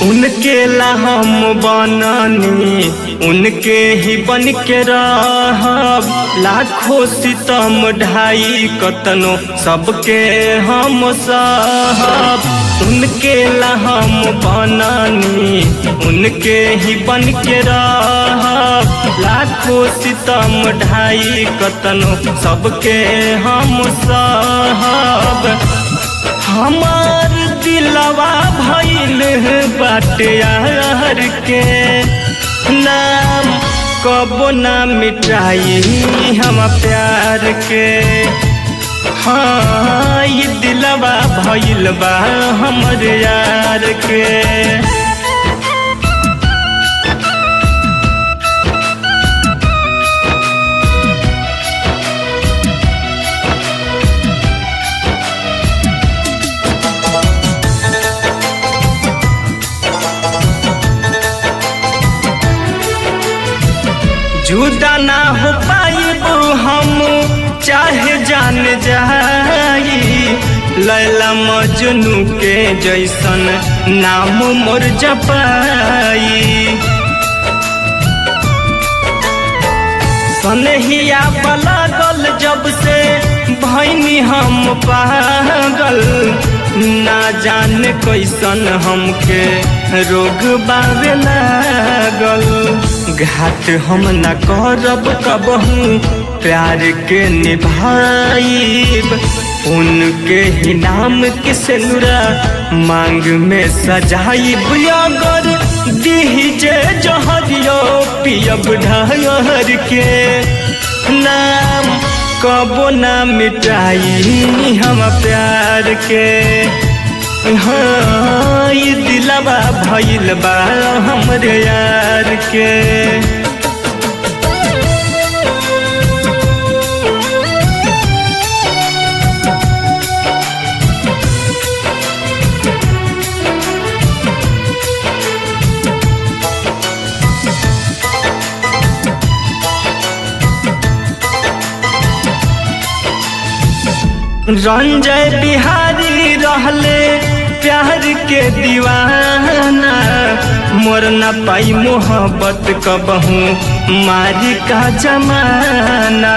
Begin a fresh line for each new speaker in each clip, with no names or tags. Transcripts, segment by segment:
उनके ला हम बननी उनके ही बन के रहब लाखों सितम ढाई कतनो सबके हम सहब उनके ला हम बननी उनके ही बन के रहब लाखों सितम ढाई कतनो सबके हम सहब हमार दिलवा भइल बाटे यार के नाम कबो ना मिटाई हम प्यार के हाँ ये दिलवा भइल बा हमर यार के जुदा ना हो पाइब हम चाहे जान जाई लैला मजनू के जैसन नाम मोर जपाई सनहिया पलागल जब से भैनी हम पागल ना जाने कैसन हमके रोग बावे लागल घाट हम न करब कबहू प्यार के निभाइब उनके ही नाम के सेनुरा मांग में सजाइब अगर दीजे जहरियो पियब ढहर के नाम कबो ना मिटाई हम प्यार के हाँ ये दिलवा भइल बा हमरे यार के रंजय बिहारी रहले प्यार के दीवाना मोर न पाई मोहब्बत कबहू मारी का जमाना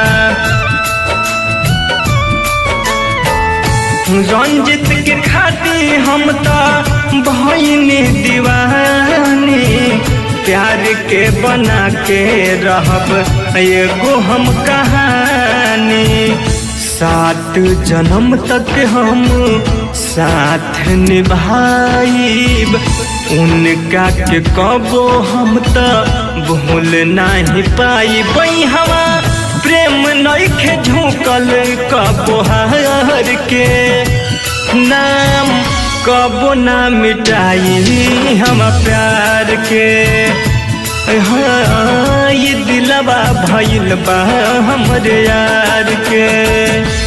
रंजित के खाती हम तो भैनी दीवानी प्यार के बना के रहब एगो हम कहानी सात जन्म तक हम साथ निभाइब उनका के कबो हम तो भूल नहीं पाई हवा प्रेम नइखे झुकल कबो हार के नाम कबो ना मिटाई हम प्यार के हाँ ये दिलवा भइल बा हमरे यार के